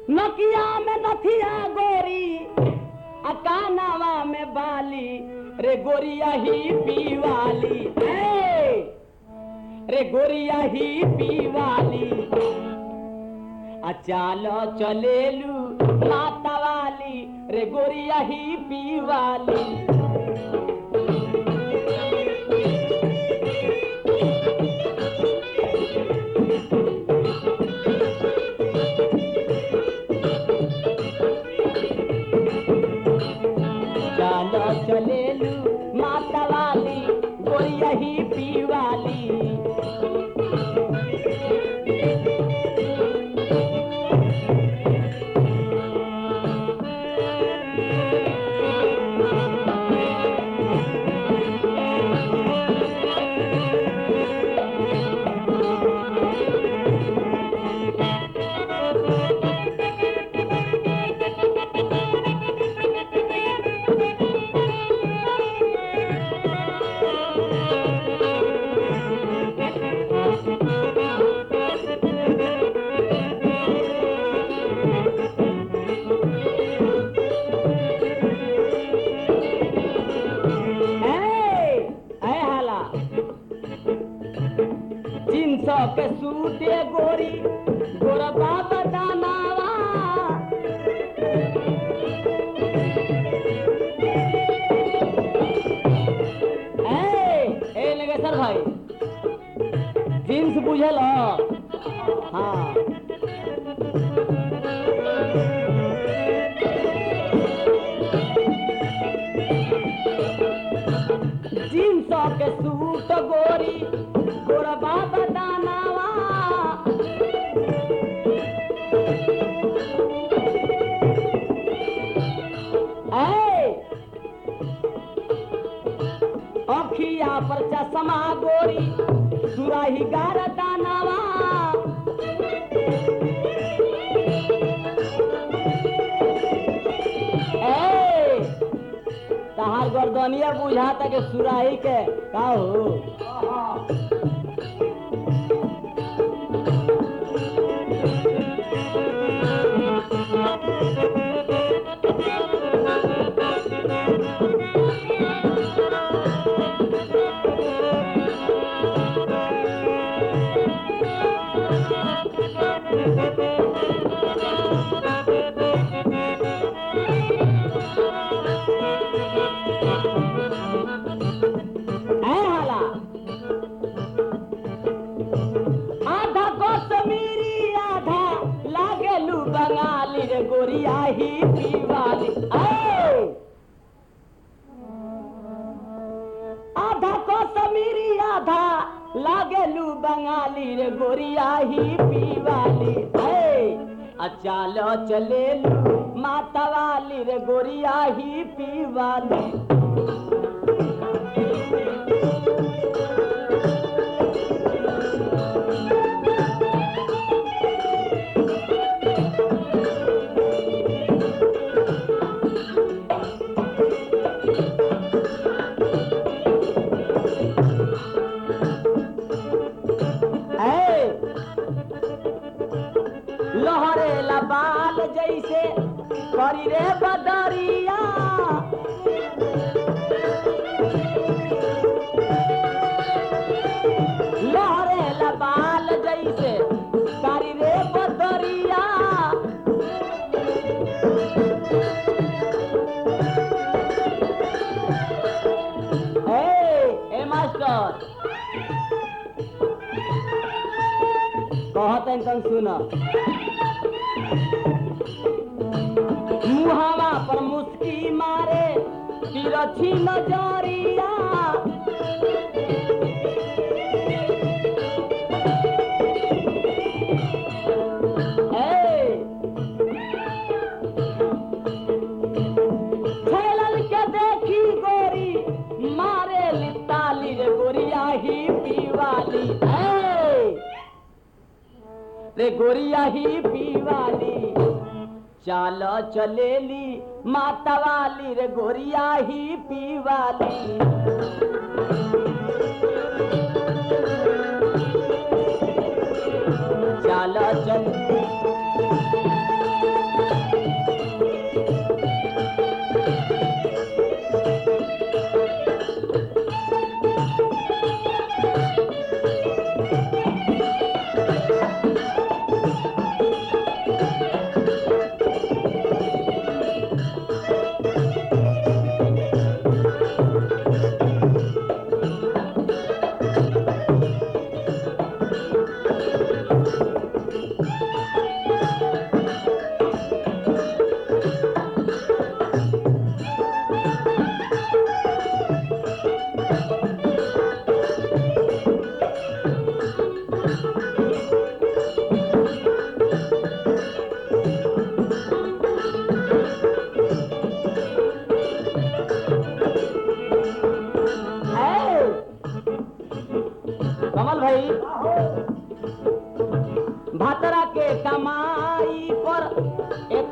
नकिया में नथिया गोरी आ कानावा में बाली रे गोरिया ही पीवाली ए! रे गोरिया ही पीवाली आ चालो चलेलू माता वाली रे गोरिया ही पीवाली चालो चलेलू माता वाली गोरिया ही पीवाली ए, ए हाला तीन सौ के सूटे गोरी गोरबा बदानावा ए ए नगेश्वर भाई जींस बुझल हाँ जींस के सूट गोरी गोरबा बदानावा ए अखिया पर चश्मा गोरी सुराही गार दानावा ए तहार गर्दनिया बुझाता के सुराही के का हो ऐ हाला आधा कश्मीरी आधा लागेलू बंगाली रे गोरिया ही पीवाली ऐ! आधा कश्मीरी आधा लागेलू बंगाली रे गोरिया ही पीवाली ऐ! आ चालो चलेलू माता वाली रे गोरिया ही पीवाली है लहरे लबाल जैसे करी रे बदरिया लहरे लबाल जैसे करी रे बदरिया ए ए मास्टर कहते तन सुन मुहावा पर मुस्की मारे तिरछी नजरिया ए, छैलन के देखी गोरी मारे लिताली रे गोरिया ही पीवाली ए! रे गोरिया ही पीवाली चाल चलेली माता वाली रे गोरिया ही पीवाली चाल चल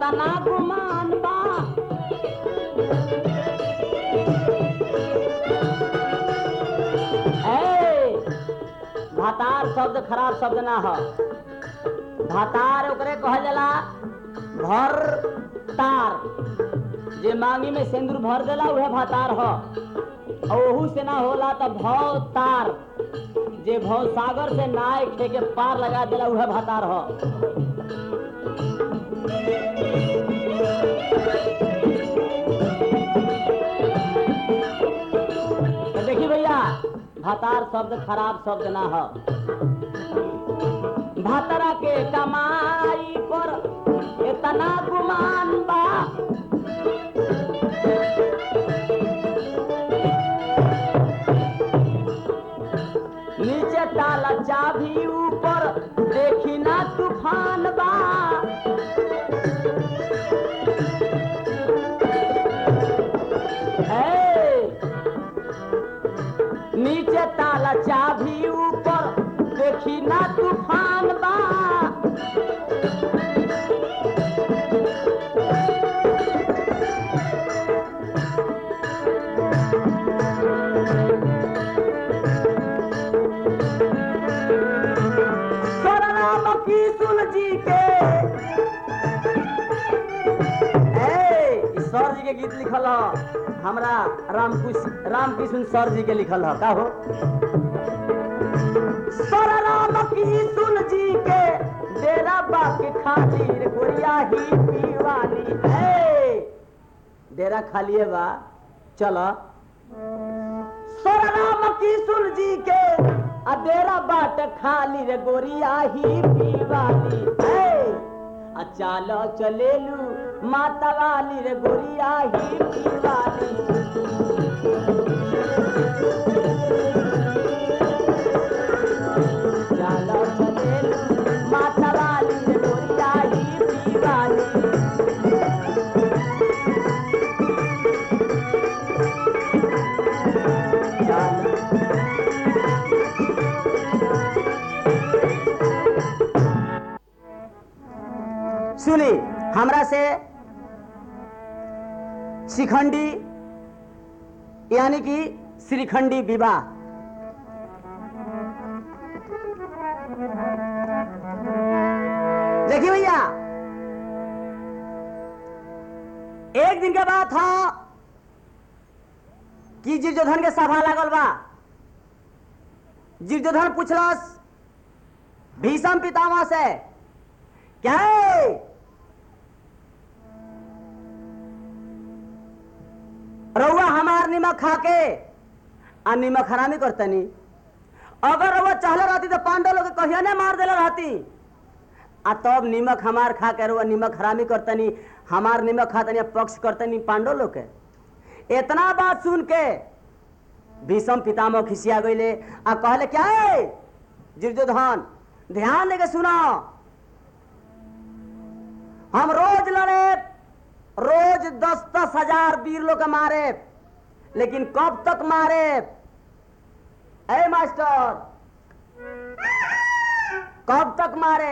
इतना गुमान बा ए, भातार शब्द खराब शब्द ना हो भातार ओकरे कहल जाला भर तार जे मांगी में सिंदूर भर देला उहे भातार हो और ओहू से ना होला तो भव तार जे भव सागर से नाय खे के पार लगा देला उहे भातार हो तो देखी भैया भातार शब्द खराब शब्द ना हो भातरा के कमाई पर इतना गुमान बा नीचे ताला चाभी ऊपर देखी ना तूफान बा हे! नीचे ताला चाभी ऊपर देखी ना तूफान बा राम की सुन जी के ए, ई सर जी के गीत लिखल ह हमरा रामकृष्ण रामकृष्ण सर जी के लिखल ह का हो सर राम की सुन जी के डेरा बाके खातिर गोरिया ही पीवाली ए डेरा खालिए बा चल सर राम की सुन जी के आ डेरा बाट खाली रे गोरिया ही पीवाली ए आ चालो चलेलू माता वाली रे गोरिया ही पीवाली चालो चलेलू माता वाली रे गोरिया ही पीवाली चालो सुनी हमरा से शिखंडी यानी कि श्रीखंडी विवाह देखिए भैया एक दिन के बाद था कि जीर्जोधन के सभा लागल बा जीर्जोधन पूछलस भीषम पितामह से क्या है रउआ हमार निमक खा के आ निमक हरामी करतनी अगर रउआ चाहले रहती तो पांडव लोग के कहिया ने मार देले रहती आ तब निमक हमार खा के रउआ निमक हरामी करतनी हमार निमक खातनी आ पक्ष करतनी पांडव लोग के इतना बात सुन के भीषम पितामह खिसिया गईले आ कहले क्या है जीर्जोधन ध्यान लेके सुनो हम रोज लड़े रोज दस दस हजार वीर लोग के मारे लेकिन कब तक मारे ए मास्टर कब तक मारे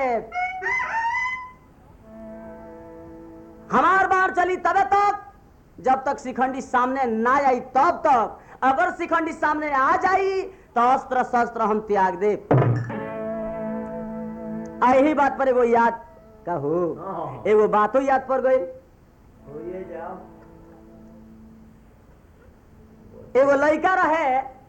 हमार बार चली तबे तक जब तक शिखंडी सामने ना आई तब तक अगर शिखंडी सामने आ जाई तो अस्त्र शस्त्र हम त्याग दे आ यही बात पर एगो याद कहो एगो बातो याद पड़ गई एगो लड़का रहे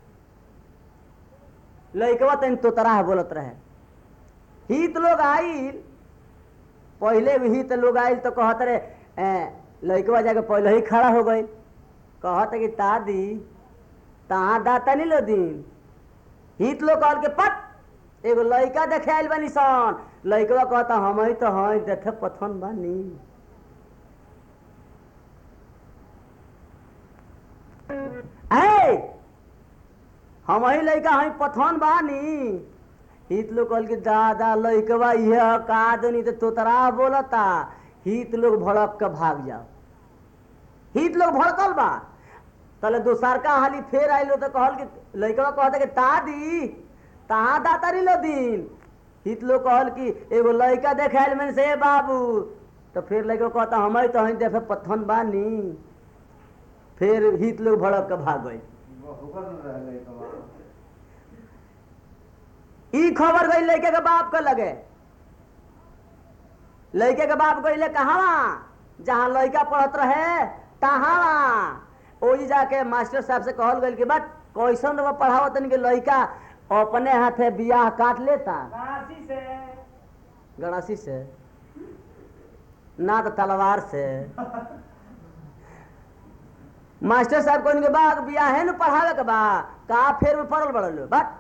लड़कवा तन तोतरा बोलत रहे हित लोग आइल पहले भी हित लोग आइल तो कहत रहे ए, लड़कवा जाके पहले ही खड़ा हो गई कहत कि दादी तहाँ दाता नहीं लो दिन हित लोग कहल के पट एगो लड़का देखे आइल बनी सन लड़कवा कहता हम ही तो हई देखे पथन बानी ए हम ही लड़का हई पथन बानी हित लोग कहल कि दादा लड़कवा यह का दनी तो तोतरा बोलता हित लोग भड़क के भाग जाओ हित लोग भड़कल बा तले दोसर का हाली फेर आइलो तो कहल कि लड़कवा कहता कि दादी तहाँ दातारी लो दिन हित लोग कहल कि एगो लड़का देखाइल में से बाबू तो फिर लगे कहता हम तो हई देखे पत्थन बानी फिर हित लोग भड़क के भाग गए ई खबर गई लड़के के बाप के लगे लड़के के बाप गई कहा जहाँ लड़का पढ़त रहे तहाँ ओही जाके मास्टर साहब से कहल गई कि बट कैसन रहो पढ़ाओ तनी के लड़का अपने हाथे बियाह काट लेता काशी से गणासी से ना तो तलवार से मास्टर साहब कहने के बा बियाह है न पढ़ावे के बा का फेर में पढ़ल बड़ल बट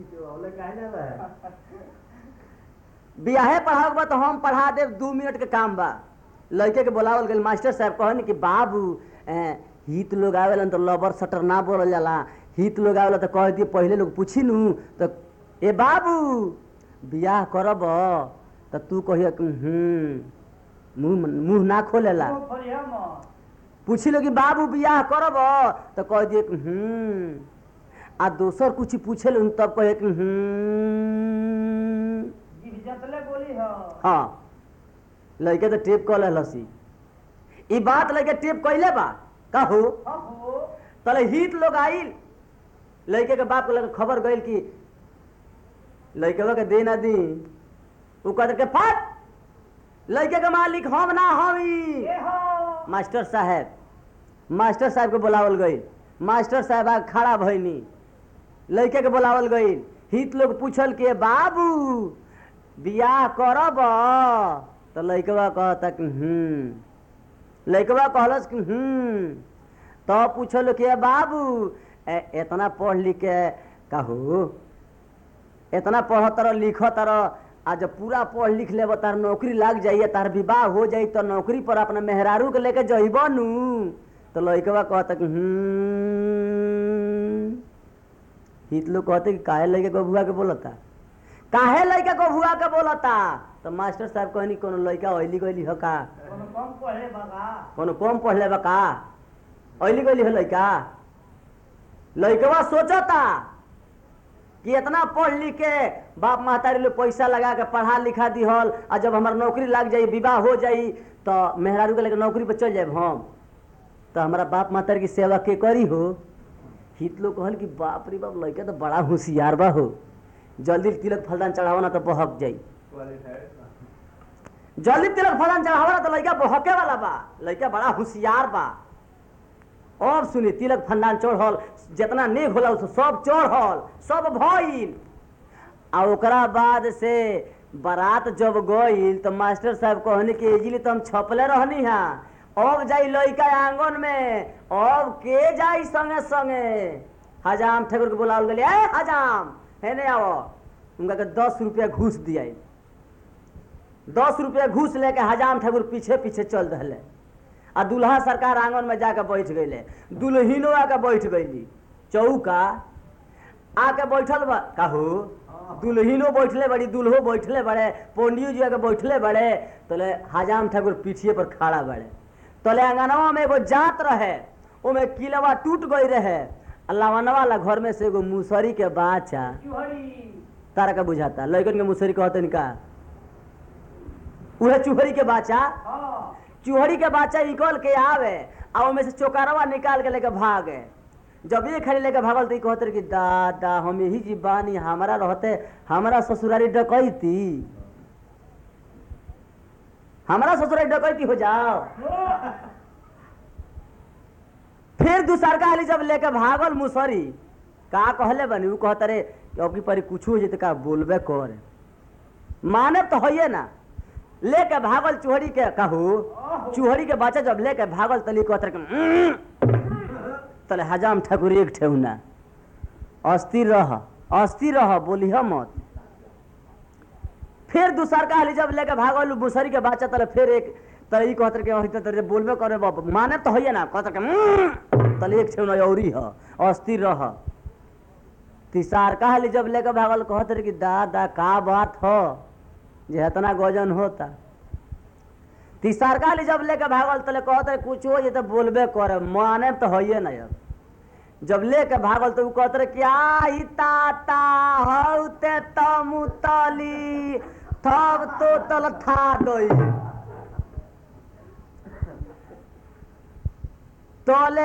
बियाहे पढ़ावे के बा तो हम पढ़ा देव दू मिनट के काम बा लड़के के बोलावल गई मास्टर साहब कहन कि बाबू ए, हित लोग आवेलन तो लबर सटर ना बोलल जाला हित लोग आवेला तो कह दिए पहले लोग पूछी नू तो ए बाबू बियाह करब तो तू कहिए कि हम्म मुंह मुंह ना खोलेला वो फरिया में पूछी लो कि बाबू बियाह करब तो कह दिए कि हम्म आ दोसर कुछ पूछे लो तब कहे कि हम्म जीव जतले बोली हो हाँ लड़के तो टेप कह लसी ई बात लड़के टेप कैले बा कहू हो तले हित लोग आइल लड़के के बाप के लगे खबर गइल कि लड़के के दे ना दी उ कह के फट लड़के के मालिक हम ना हम ई ये हो मास्टर साहब मास्टर साहब के बुलावल गई मास्टर साहब आ खड़ा भइनी लड़के के बुलावल गई हित लोग पूछल के बाबू बियाह करब तो लड़कवा कहता कि हम्म लड़कवा कहलस कि हम्म तो पूछल के बाबू ए, इतना पढ़ लिख के कहू इतना पढ़ तर लिख तर आ जब पूरा पढ़ लिख लेब तार नौकरी लाग जाइए तार विवाह हो जाई तो नौकरी पर अपना मेहरारू के लेके जइब नू तो लड़कवा कहता कि हम्म हित लोग कहते कि काहे लड़के को भुआ के बोलता काहे लड़का को भुआ के बोलता तो मास्टर साहब कहनी कोनो लड़का ऐली गइली हो का कोनो कम पढ़े बगा कोनो कम पढ़ले बा का ऐली गइली हो लड़का लड़कवा सोचता कि इतना पढ़ लिख के बाप महतारी लोग पैसा लगा के पढ़ा लिखा दिहल आ जब हमार नौकरी लग जाई विवाह हो जाई तो मेहरारू के लेके नौकरी पर चल जाए हम तो हमारा बाप महतारी की सेवा के करी हो हित लोग कहल कि बाप रे बाप लड़का तो बड़ा होशियार बा हो जल्दी तिलक फलदान चढ़ावा ना तो बहक जाई जल्दी तिलक फलदान चढ़ावा ना तो लड़का बहके वाला बा लड़का बड़ा होशियार बा अब सुनी तिलक फंदान चढ़ल जितना नेक होला उ सब चढ़ल सब भइल आ ओकरा बाद से बारात जब गइल तो मास्टर साहब कहनी कि इजिली तो हम छपले रहनी हा अब जाई लइका आंगन में अब के जाई संगे संगे हजाम ठाकुर के बुलावल गेली ए हजाम हेने आओ उनका के दस रुपया घूस दिया दस रुपया घूस लेके हजाम ठाकुर पीछे पीछे चल रहे आ दुल्हा सरकार आंगन में जाके बैठ गईले दुल्हिनो आके बैठ गईली चौका आके बैठल बा कहू दुल्हिनो बैठले बड़ी दुल्हो बैठले बड़े पंडियो जी आके बैठले बड़े तले हजाम ठाकुर पीछिए पर खड़ा बड़े तले अंगनवा में एगो जात रहे ओमे किलवा टूट गई रहे अल्लाह वाला घर में से एगो मुसरी के बाचा चुहड़ी तारा का बुझाता लड़कन के मुसरी कहते का उहे चूहरी के बाचा हाँ चूहड़ी के बच्चा निकल के आवे आ ओमे से चोकारवा निकाल के लेके भागे जब ये खाली लेके भागल तो ई कहते रहे कि दादा हम यही जी बानी हमारा रहते हमारा ससुरारी डकैती हमारा ससुरारी डकैती हो जाओ फिर दूसर का हाली जब लेके भागल मुसरी का कहले बनी उ कहते रे अब की परी कुछ हो जेते का बोलबे कर माने तो होइए ना लेके भागल चूहड़ी के कहू चूहड़ी के बच्चा जब लेके भागल तली कहते रहे कि, "उम्म।" तले हजाम ठाकुर एक ठेहुना अस्थिर रह अस्थिर रह बोलिह मत फिर दूसर का हाली जब लेके भागल मुसरी के बच्चा तले फिर एक तले ई कहते रहे कि "अहि त तरे बोलबे करे बाप माने तो होइए ना कहते रहे कि, "उम्म।" तले एक ठेहुना औरी ह अस्थिर रह तिसार का हाली जब लेके भागल कहते रहे कि दादा का बात हो जे इतना गजन होता तीसर का ली जब लेके भागल तले कहते कुछ हो जे तो बोलबे करे माने तो होइए ना अब जब लेके भागल तो उ कहते रहे क्या ही ताता हौते तमुतली थब तो तल था दई तोले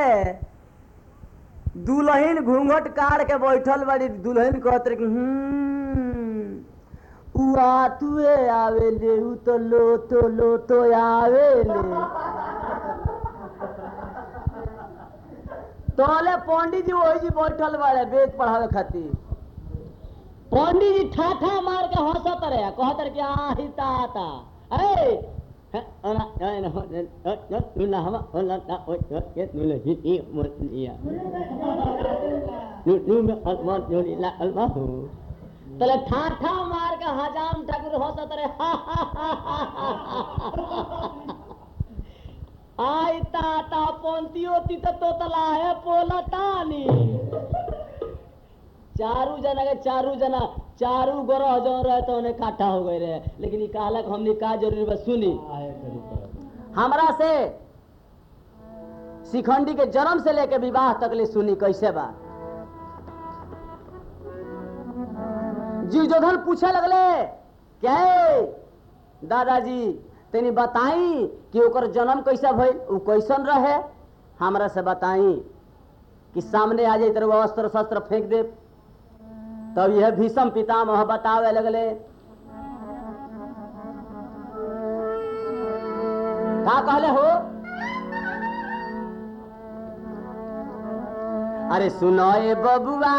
दुल्हन घूंघट काट के बैठल बड़ी दुल्हन कहत रही कि, "हम्म, उ आतुए आवे ले उ तो लो तो लो तो आवे ले तोले पंडित जी वही जी बैठल बड़े वेद पढ़ावे खातिर पंडित जी ठाठा मार के हंसत रहे कहत रहे कि आही ताता ए हे, ओना, ओना, ओना, ओना, ओना, हमा, ओना, ना, ओय, ओय, ये, नुले, ही, ही, मुल, लिया। नु- नु, में, अलमा, नुली, ला, अलमा, हु। तले ठाठा मार के हजाम ठाकुर हंसत रहे हा, हा, हा, हा, हा, हा। आई ताता पोंतियो ती तो तोतला है पोलतानी चारू जना के चारू जना चारू ग्रह जो रहे तो उन्हें काटा हो गए रहे लेकिन ये कहलक हमने का जरूरी बस सुनी हमरा से शिखंडी के जन्म से लेके विवाह तक ले सुनी कैसे बा जीवजोधन पूछे लगले क्या दादाजी तनी बताई कि ओकर जन्म कैसा भइल उ कैसन रहे हमरा से बताई कि सामने आ जाई तरह अस्त्र शस्त्र फेंक दे तब यह भीषम पितामह बतावे लगले का कहले हो अरे सुनो ए बबुआ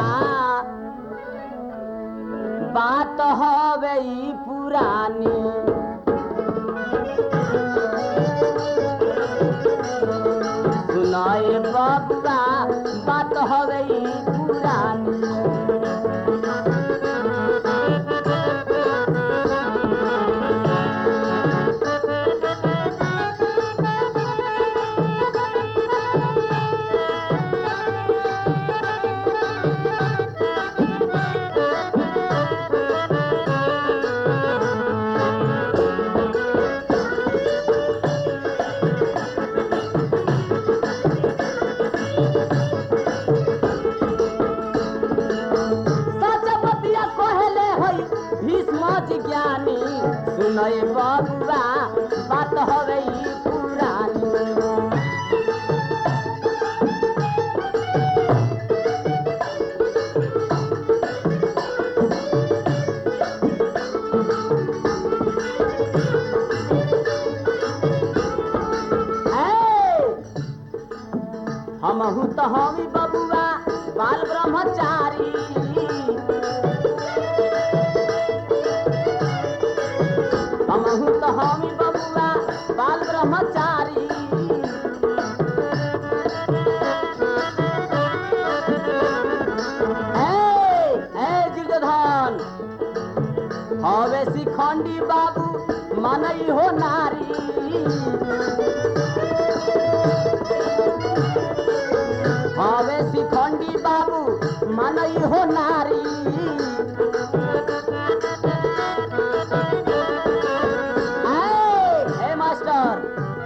बात हवे ई पुरानी सुनो ए बबुआ बात हवे ई पुरानी सच बतिया कहले हई भीष्म जिज्ञानी सुनय बबुआ बात हवे ई पुरानी हमहू तो हमी बबुआ बाल ब्रह्मचारी हमहू तो हमी बबुआ बाल ब्रह्मचारी ए, ए दुर्योधन हवे शिखंडी बाबू मनई हो नारी हवे शिखंडी बाबू मनई हो नारी ए, ए मास्टर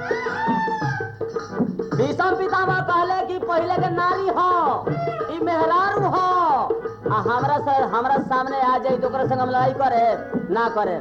भीषम पितामह कहले कि पहले के नारी हो ई मेहरारू हो आ हमरा से हमरा सामने आ जाई तो ओकरा संग हम लड़ाई करे ना करे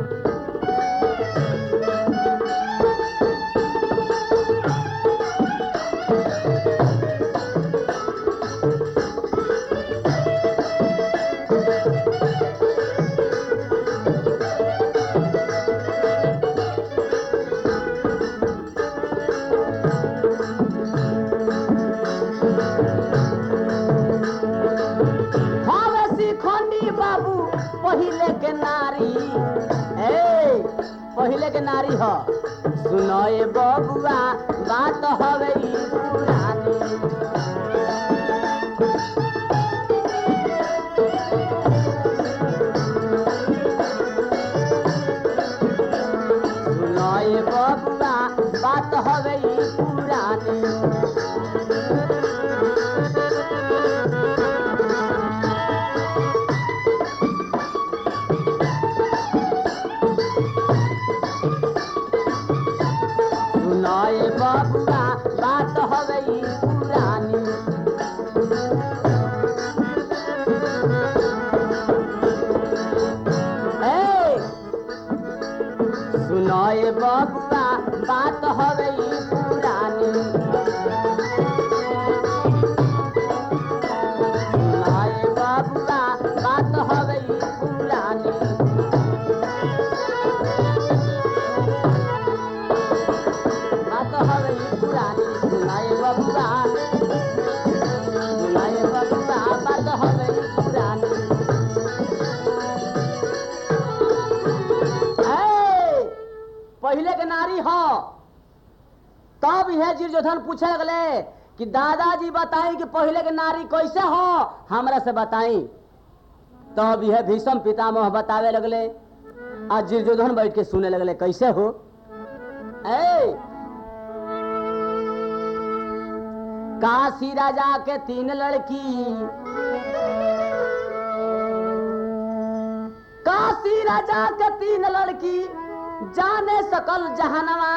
हवे शिखंडी बाबू पहिले के नारी ए पहिले के नारी ह सुनो ए बबुआ बात हवे ई पुरानी सुनो ए बबुआ बात हवे ई पुरानी सुनाए बाबुआ बात हवे ई पुरानी ए सुनाए बाबुआ बात हवे ई पुरानी बात हवे ई पुरानी सुनाए बबुआ सुनाए बबुआ बात हवे ई पुरानी ए, पहिले के नारी हो तब यह जीर्जोधन पूछे लगले कि दादाजी बताई कि पहिले के नारी कैसे हो हमरा से बताई तब यह भीष्म पितामह बतावे लगले आ जीर्जोधन बैठ के सुने लगले कैसे हो ए काशी राजा के तीन लड़की काशी राजा के तीन लड़की जाने सकल जहनवा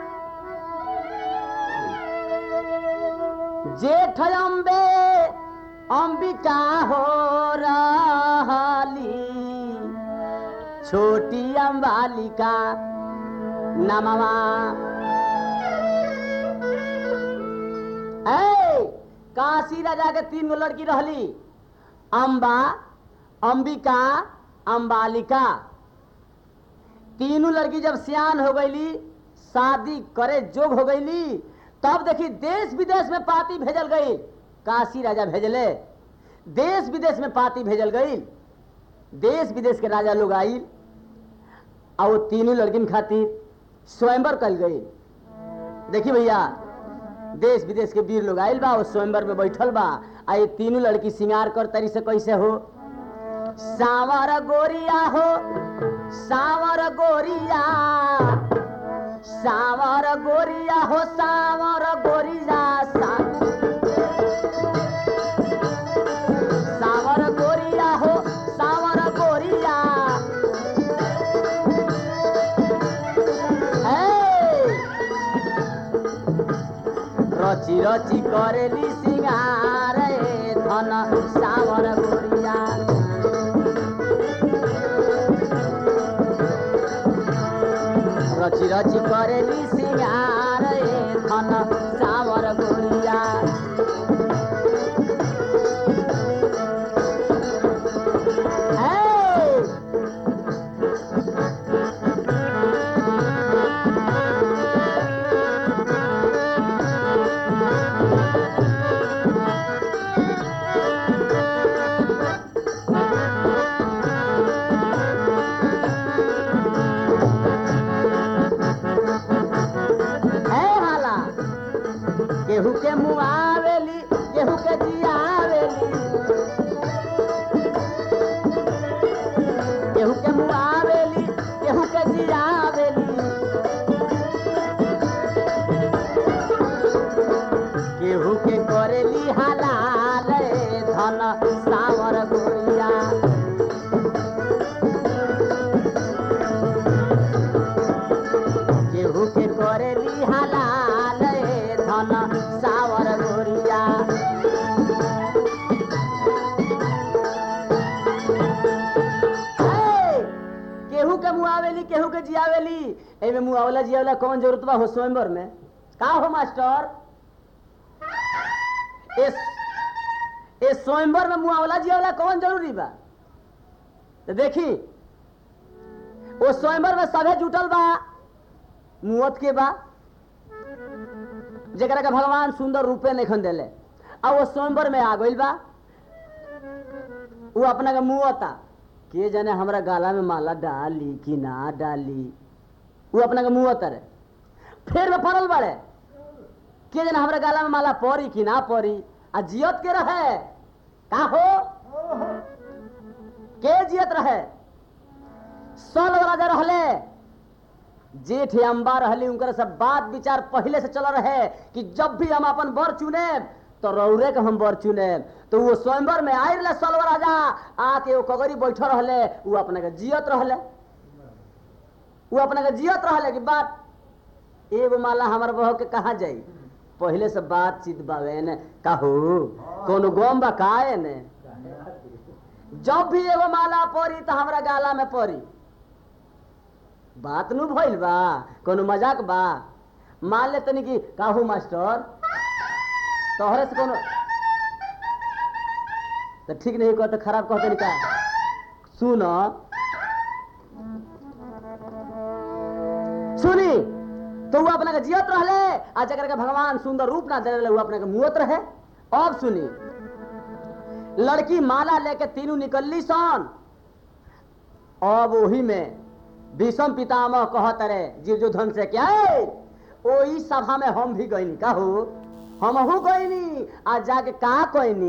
जेठ अम्बे अंबिका हो रही छोटी अम्बालिका नमवा ए काशी राजा के तीन गो लड़की रहली अम्बा अंबिका अम्बालिका तीनों लड़की जब सियान हो गईली शादी करे जोग हो गईली तब देखी देश विदेश में पार्टी भेजल गई काशी राजा भेजले देश विदेश में पार्टी भेजल गई देश विदेश के राजा लोग आइल और वो तीनों लड़किन खातिर स्वयंवर कल गई देखी भैया देश विदेश के वीर लोग आइल बा वो स्वयंवर में बैठल बा आ ये तीनों लड़की श्रृंगार कर तरी से कैसे हो सावर गोरिया हो सावर गोरिया सावर गोरिया हो सावर गोरिया सा... सावर गोरिया हो सावर गोरिया ए! रची रची करेली सिंगार ए धन सावर गोरिया रची रची करेली सिंगार ए धन सावर गोरिया ए! है हाला केहू के मुआवेली केहू के जियावेली केहू के मुआवेली केहू के जियावेली केहू के करेली हलाल ए धन सावर गोरिया केहू के करेली हलाल ए धन सावर गोरिया ए, केहू के मुआवेली केहू के जियावेली एमे मुआवला जियावला कौन जरूरत बा हो स्वयंवर में का हो मास्टर इस ए स्वयंवर में मुआवला जियावला कौन जरूरी बा तो देखी वो स्वयंवर में सभे जुटल बा मुवत के बा जरा के भगवान सुंदर रूपे नहीं देले आ वो स्वयंवर में आ गइल बा वो अपना के मुवता के जाने हमरा गाला में माला डाली कि ना डाली वो अपना के मुवता रे फिर में पड़ल बाड़े के जाने हमरा गाला में माला पड़ी कि ना पड़ी आ जियत के रहे का हो के जियत रहे सल राजा रहले जेठ अम्बा रहली उनकर सब बात विचार पहले से चल रहे कि जब भी हम अपन बर चुने तो रौरे के हम बर चुने तो वो स्वयंवर में आए रहे सलव राजा आके वो कगरी बैठ रहले वो अपने के जियत रहले वो अपने के जियत रहले कि बात एगो माला हमार बह के कहाँ जाई पहले से बातचीत बावे ने कहू कोनो गम बा काए ने जब भी एगो माला पड़ी तो हमरा गाला में पड़ी बात नु भइल बा कोनो मजाक बा मान ले तनी कि काहू मास्टर तोहरे से कोनो तो ठीक नहीं कहते खराब कहते नहीं का सुन सुनी तो वो अपना के जियत रहले आ जकर के भगवान सुंदर रूप ना दे रहे वो अपने के मुहत रहे अब सुनी लड़की माला लेके तीनों निकलली सन अब वही में भीषम पितामह कहत रे जीवजुधन से क्या है ओई सभा में हम भी गईनी का हो हमहू गईनी आ जाके का कहनी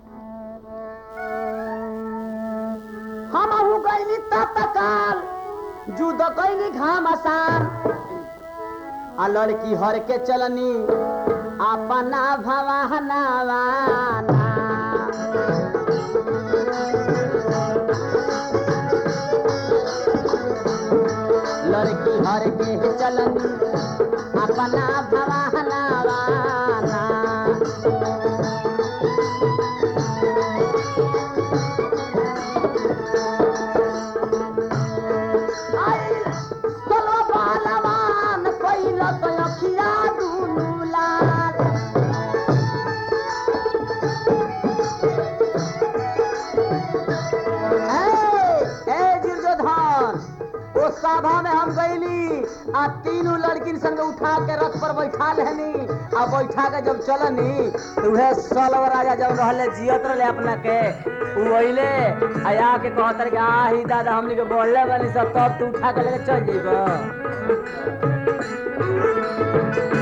हमहू गईनी तत्काल जुद कैनी घाम आसान आ लड़की हर के चलनी अपना भवाना लड़की हर के चलनी अपना भवाना चलो बालवान कैल अखिया दुनू लाल ए ए दुर्योधन ओ सभा में हम गईली आ तीनों लड़किन संग उठा के रथ पर बैठा लेनी आ बैठा के जब चलनी तो उहे सलव राजा जब रहले जियत रहले अपना के उ अइले आया के कहत रहे कि आ ही दादा हमनी के बोलले बानी सब तब तू उठा के लेके चल जइबो